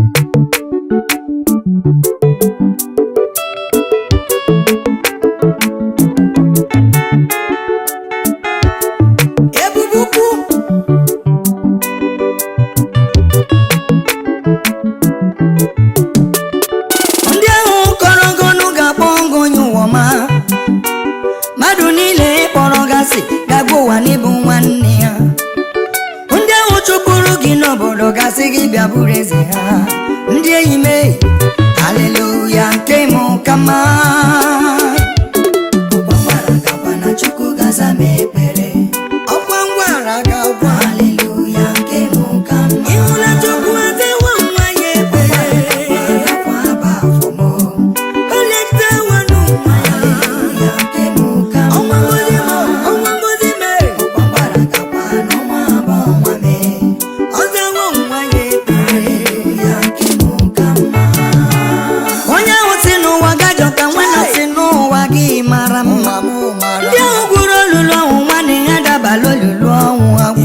ebubukwu ndị ahụ kọrọ ngọnụ ga-akpọ ngọ onye ụwa ma mmadụ niile kpọrọ gasị ga-agba ụwa n'ịbụ nwanne ya ndị ahụ chụpụrụ gị n'obodo gasị gị bịa bụrụ eze ha ndị enyi m e, haleluya nke m ka mma ọkwa ngwara gakwa na chukwu gaza m ekpere ọkwa ngwara gakwa haleluya nke m ka mma ịhụla chukwu adewa nwa ya ekpere ọkwa aba afọ m o letewa n'ụwa ya haleluya nke m ka mma ọnwa ngozi m ọnwa ngozi m ọkwa ngwara gakwa n'ọnwa abụọ ọnwa m ọzawo nwa ya ekpere haleluya nke m ka mma onye ahụ si n'ụwa gajọ ka nwanne si n'ụwa gị mara mma ndị ahụ gwuru olulu ọnwụ nwanne ha dabala olulu ọnwụ agwụ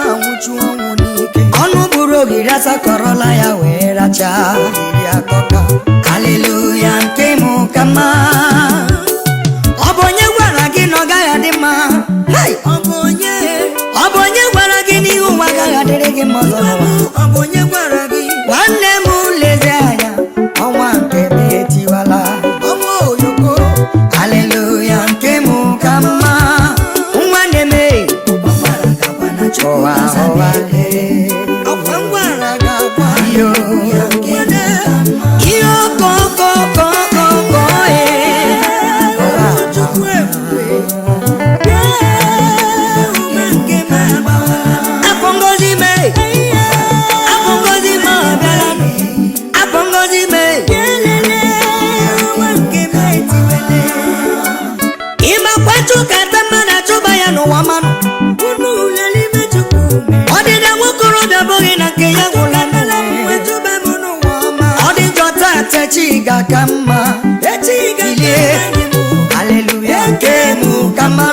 ọnụ buru ogiri asakọrọla ya wee rachaa haleluya nke m ka mma ọ bụ onye gwara gị na ọ gaghị adị mma Hai! ọ bụ onye gwara gị n'ihu ụwa agaghị adịrị gị mma ọzọ n'ụwa nwanne m lezi anya ọnwa nke m etiwala haleluya nke m ka mma nwanne m e, ụwa ụwa iyo ihe okokokokoko e afọ ngozi me afọ ngozi me ọbịala afọ ngozi me ịmakwa chụkata mmadụ achụba ya n'ụwa mmanụ ọdịda nwokorobịa bụghị na nke ya gwụla ọ dị njọ taa techi ga-aka mma ilie haleluya nke mụ ka mma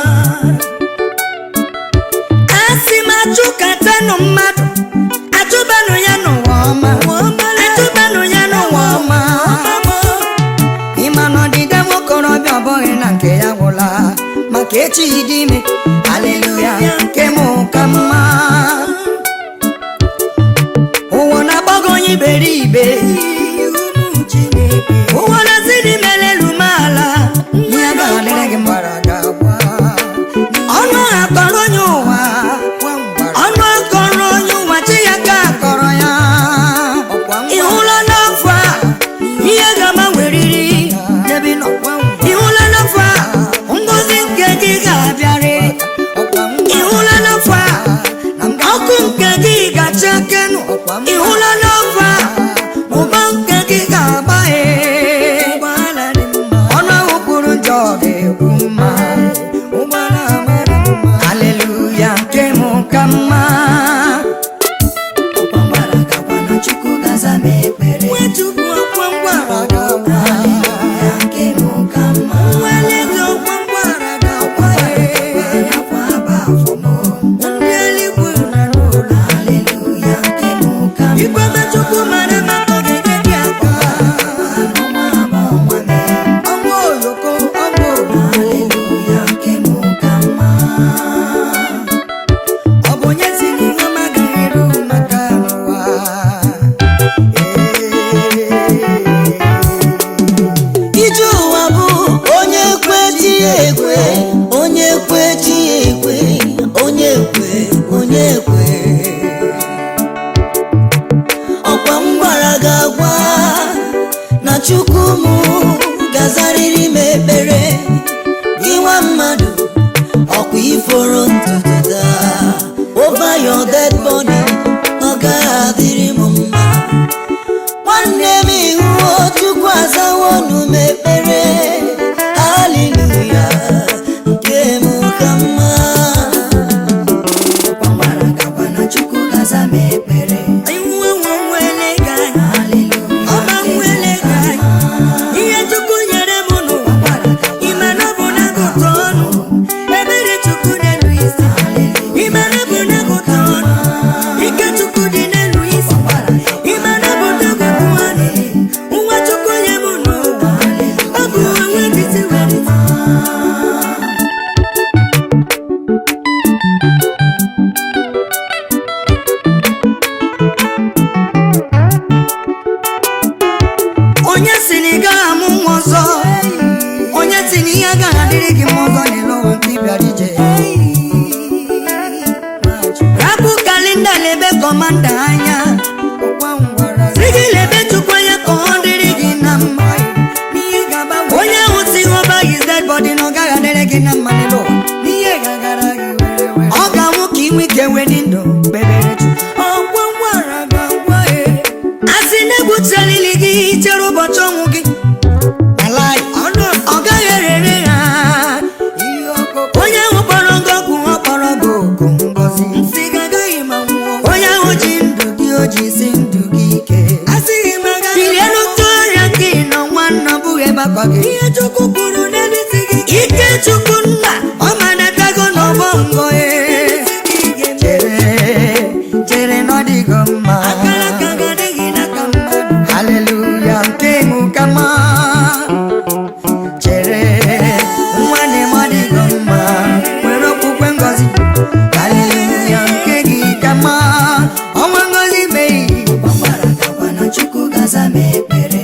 a sị m achụkatanụ mmadụ achụbanụ ya n'ụwa ọma achụbanụ ya n'ụwa ọma ịma na ọdịda nwokorobịa ọ bụghị na nke ya gwụla maka echi dị ime haleluya nke mụ ka mma ụwa na-agbago onye iberibe ụwa na-asị dị melelu m ala ihe agaghị adịrị gị mma ọnụ akọrọ onye ụwa ọnụ akọrọ onye ụwa chi ya ka akọrọ ya ị hụla n'afọ a ihe ga-agbanweriri n'ebe ị nọ ị hụla n'afọ a ngozi nke gị ga-abịarị ị hụla n'afọ a ọkụ nke gị ga-acha kenụ ị hụla n'afọ a ụba nke gị ga-agbaghe ọnụ ahụ kwuru njọ ga-ekwu mma haleluya nke m ka mma Nwachukwu ọkwa ngwara ga-agwa haleluya nke m ka mma nwelezi ọkwa ngwara ga-agwa ndị eluigwe na n'ụlọ haleluya nke m ka mma ikwebe Chukwu mara maka ogige dị aka ọnwa oloko ọnwa oloko haleluya nke m ka mma ọ bụ onye si n'ihe ọma agaghị eru maka n'ụwa ije ụwa bụ onye kwe chi ya ekwe onye kwe chi ya ekwe onye kwe onye kwe ọkwa m gwara gị agwa na chukwu m gazarịrị m ekpere gị nwa mmadụ ọkwa iforo ntutu taa over your dead body ọ gaghị adịrị m mma nwanne m ihuo chukwu azawo nu m ekpere haleluya nke m ka mma iwu enwe nwele gị anya ọma nwele gị anya ihe Chukwu nyere m n'ụwa ime na ọ bụ na agụta ọnụ ebere Chukwu na-elu isi ime na ọ bụ na agụta ọnụ gị lebe chukwu anya ka ọ dịrị gị na mma n'ihe ga-agbanwe onye ahụ si ọba his dead body na ọ gaghị adịrị gị na mma n'elu ụwa n'ihe ga-agara gị were were ọ ga-anwụ ka inwe ike wee dị ndụ kpebere chukwu ọgwọ ngwara ga-agwa ya a sị na egbuchalili gị chere ụbọchị ọnwụ gị ala ọnụ ọ gaghị erere ha ihe ọkụkọ onye ahụ kpọrọ gị ọgwụ ọ kpọrọ gị oku ngọzi nsị gagaghị ma nwụọ onye ahụ ji ndụ gị o ji si ndụ gị ike asịghị m agaghị bilie n'otu ọrịa gị nọ nwanna bụghị ebe akwa gị ihe chukwu kwuru n'elu isi gị ike chukwu nna ọ manatago n'ọgbọ ngọ chere chere na ọ dịgo mma akara aka ga-adịghị n'aka mmadụ haleluya nke mụ kama chere nwanne m ọ dịgo mma nwere okwukwe ngọzi haleluya nke gị kama ọnwa ngọzi meghị ọgbara gakwa na chukwu gaza m ekpere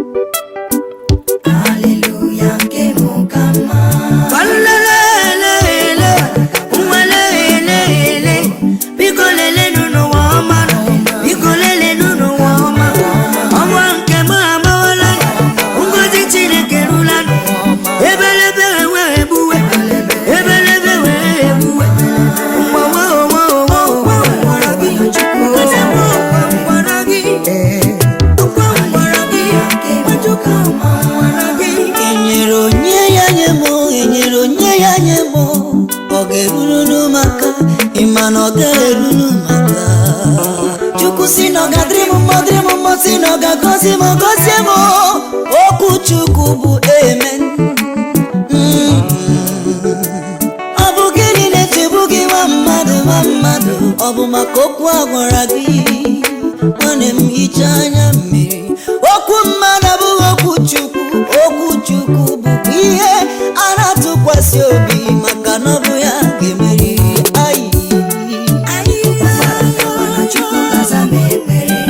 haleluya nke mụ ka mma Walelelele, nwelelelele, biko lelenụ n'ụwa ọma nọ, biko lelenụ n'ụwa ọma. Ọnwa nke m agbawala, ngọzi Chineke rula nụ. Ebelebe wee egbuwe, ebelebe wee egbuwe. Mgbawa onwe onwe onwe gwara gị chukwu gaza m gwara gị Ee, gwara gị nke mụ ka mma gwara gị enyere onye ya nye m enyere onye ya nye m ọ ga-eruru maka ịma na ọ ga-eruru maka chukwu si na ọ ga-adịrị m mma dịrị m mma si na ọ ga-agọzi m gọzie m okwu chukwu bụ amen Mm. ọ bụ gịnị na-echegbu gị nwa mmadụ nwa mmadụ ọ bụ maka okwu a gwara gị nwanne m hichaa anya mmiri okwu mmadụ abụghị okwu chukwu okwu chukwu bụkwa ihe a na-atụkwasị obi maka na ọ bụ ya ga-emeri ayi Gakwa na chukwu gaza m ekpere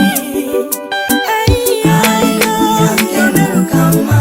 haleluya nke mụ ka mma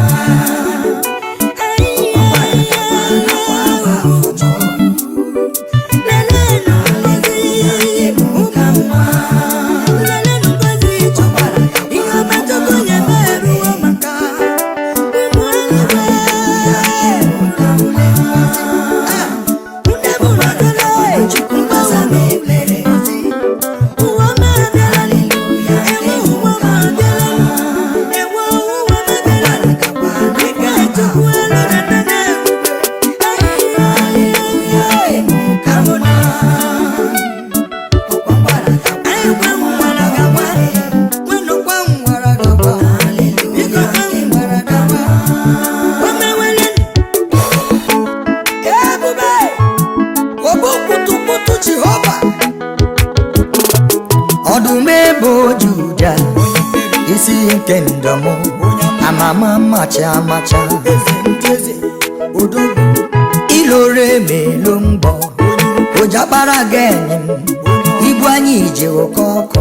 ọdụm ebe juda isi nke ndọmụ amama macha amacha iloro emelo mgbọ ụjakpara ga-enye m ibu anyị ije oke ọkụ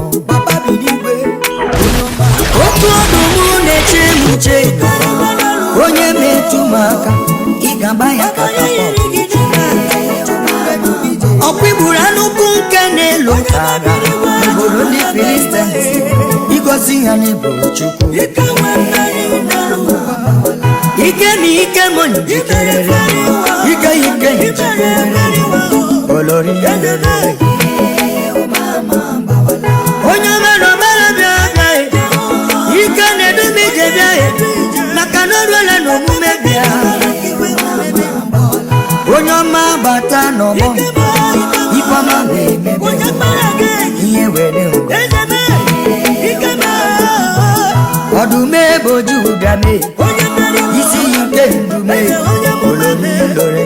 otu ọdụm na-eche m uche onye metụ m aka ị ga-agba ya katapọt ọkwa igburu anụkwu nke na-elo tara obodo ndị filistins igosi ha n'ịbụ chukwu ike na ike m njikerere ike ike njikerere olori onye mere omere bịa bịa ike na-edube ije bịa maka na o ruola n'omume bịa onye ọma bata n'ọgbọ ifeọma wee mebe ihe were ngwa ọdụm ebe oju ụbịa mee isi yi nke ndume olori lore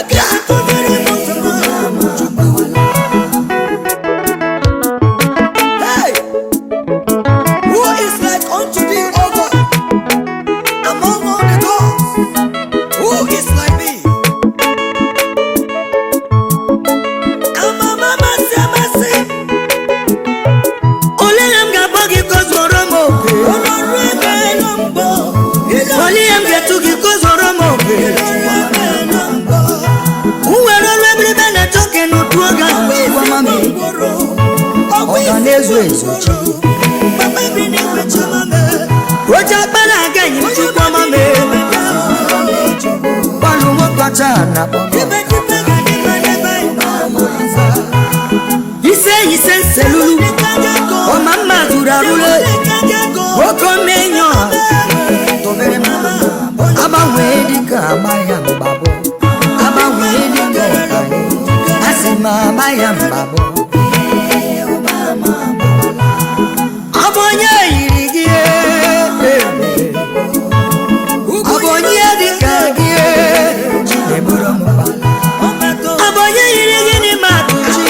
Hey! Who is like unto thee, O God, among all the gods? Who is like thee? Amama masị amasị, ole ya m ga-akpọ gị ka o zuoro m oke ọlọrụ ebe nọ mbọ, ole ya m ga-etu gị ka o zuoro m oke ebe nọ mbọ, m were ọrụ ebiribe na-achọ ka n'otu oge ahụ chukwu ọma mee gworo, ọ ga na-ezo ezo chi Papa bi na-ekwechi na-akpọ ise ise nselulu ọma mma zuru arụle nwoke omenyo tụbere m agbanwee dịka agba ya mgbabụ agbanwee dịka ọkara asị m agba ya mgbabụ ọ bụ onye yiri gị ọ bụ onye dịka gị Chineburu m mba. ọ bụ onye yiri gị n'ime atụ chi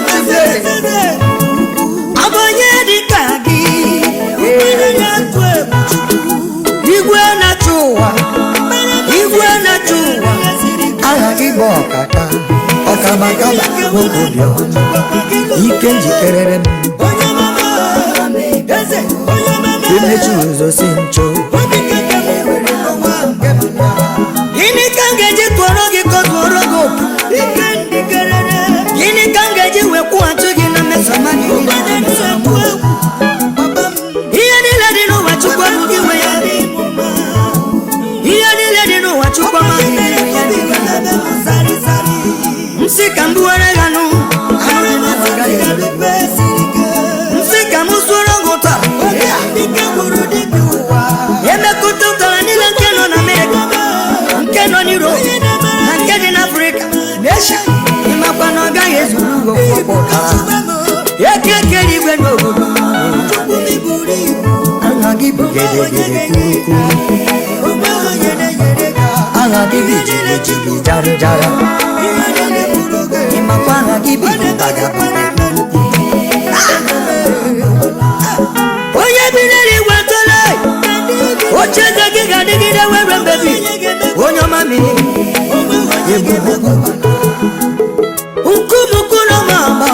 ọ bụ onye dịka gị igwe na-achị ụwa igwe na-achị ụwa aha gị bụ ọkaka ọkabakaba obodo ike njikerere m imechi ụzọ si ncho gịnị ka m ga-eji tụọrọ gị ka ọ tụọrọ gị opi gịnị ka m ga-eji wee kwụghachi gị na mmesoma gị ihe niile dị n'ụwa chukwu bụ gị nwe ya ihe niile dị n'ụwa chukwu amaghị gị nwe ya dị ya nsị ka m buwere ya nụ anụrụ m ụwa agaghị ezuru nsị ka m sụọrọ gị ụtọ emekọta ụtara niile nke nọ na amerịka nke nọ n'Europe na nke dị n'afrịka na esha ịmakwa na ọ gaghị ezuru ugo ọkpọ ụtara eke kere igwe n'obodo aha gị bụ gedegede kwuru aha gị bụ jibijiji jara jara ịmakwa aha gị bụ bagabara onye bi n'eluigwe tole oche eze gị ga-adịgide were mbebi onye ọma mmiri ebubo nkumukuru ma agba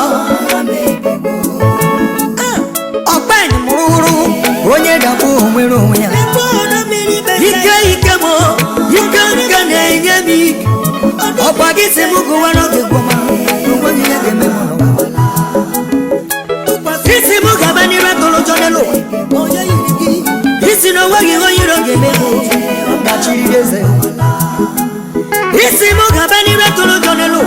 ọkpanyị mụrụ hụrụ onye dakwa onwere onwe ya ike ike m ike nke na-enye m ike ọkwa gị si m gụwara gị gwọma onweghị ihe ga-eme m n'ụwa isi m gaba n'iru atụrụ ụjọ n'elu ụwa isi na onweghị ihe onye iro ga-eme m gachiri eze isi m gaba n'iru atụrụ ụjọ n'elu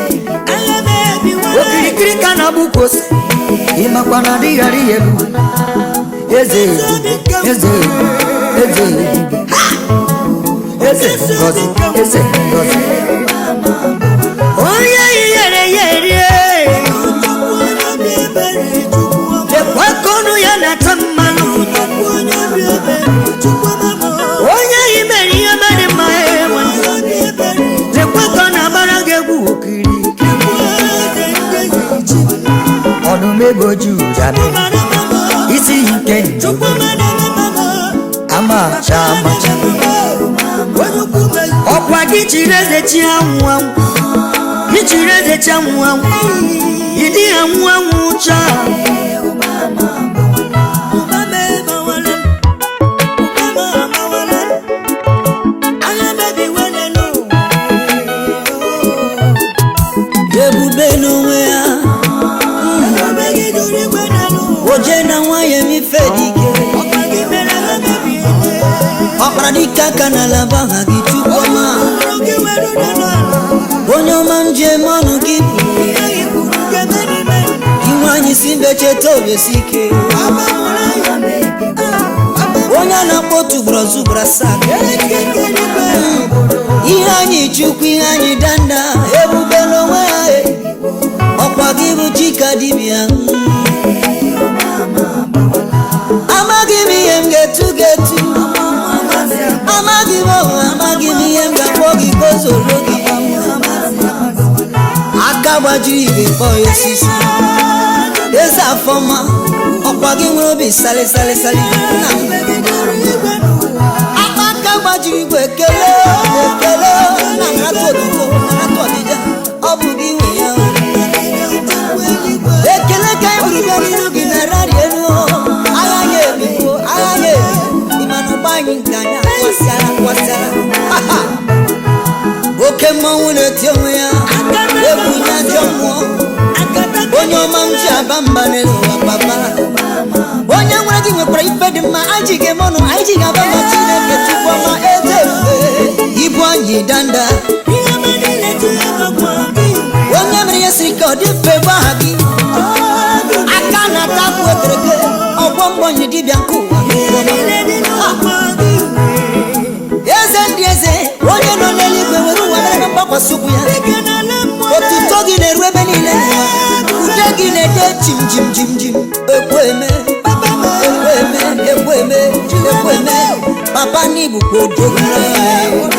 ụwa okirikiri ka na-agbụ ka ose ịmakwa na adịghị arị ya elu eze ebube eze ebube eze ebube eze ngozi eze ngozi onye yere ya erie lekwa ka ọnụ ya na-ata mmanụ onye yi mere ihe mere mma ewe lekwa ka ọ na-agbara gị egwu okiri ọdụm ego ju jabe isi ike njem amacha amacha ọkwa gị chiri eze chi anwụ anwụ gị chiri eze chi anwụ anwụ ịdị anwụ anwụ chaa ebube n'onwe ya oje na nwanyị m ife dị ike ọkpara dike aka n'ala bụ aha gị chukwuma onye ọma njem ọnụ gị bụ inwe anyị si mbe cheta obesi ike onye a na-akpọ otu gbọrọ zugbara sak ihe anyị chukwu ihe anyị danda ebube n'onwe ya e. ọkwa gị bụ chika dibịa amaghị m ihe m ga-etu ga-etu amaghị m ọhụ amaghị m ihe m ga-akpọ gị ka o zoro gị aka gbajiri igwe kpọọ ya osisi eze afọma ọkwa gị nwere obi sali sali sali na aka aka gbajiri igwe ekele ekele na nrata otuto nrata ọdịda ọ bụ gị nwe ya ekele ka anyị buru bịa n'iru gị na rari elu agha ya ebigo agha ya ebi ịmana ụgbọ anyị nke anyị akwasịara akwasịara oke mmanwụ na-eti onwe ya egwu nye ajọ mmụọ onye ọma m ji aba mba n'elu ụwa papa onye nwere gị nwekwara ife dị mma anyị ji ga-eme ọnụ anyị ji ga-aba na chineke chukwu ọma eze ebube ibu anyị danda ọ dị mfe bụ aha gị aka na-ata akpụ ekereke ọgbọ mgbọnyi dibịa nke ụwa eze ndị eze onye nọ n'eluigwe were ụwa mere na mgbakwasị ụkwụ ya otuto gị na-eru ebe niile ude gị na-ede jim jim jim jim ekweme ekweme ekweme ekweme papa n'ibukwa odogwu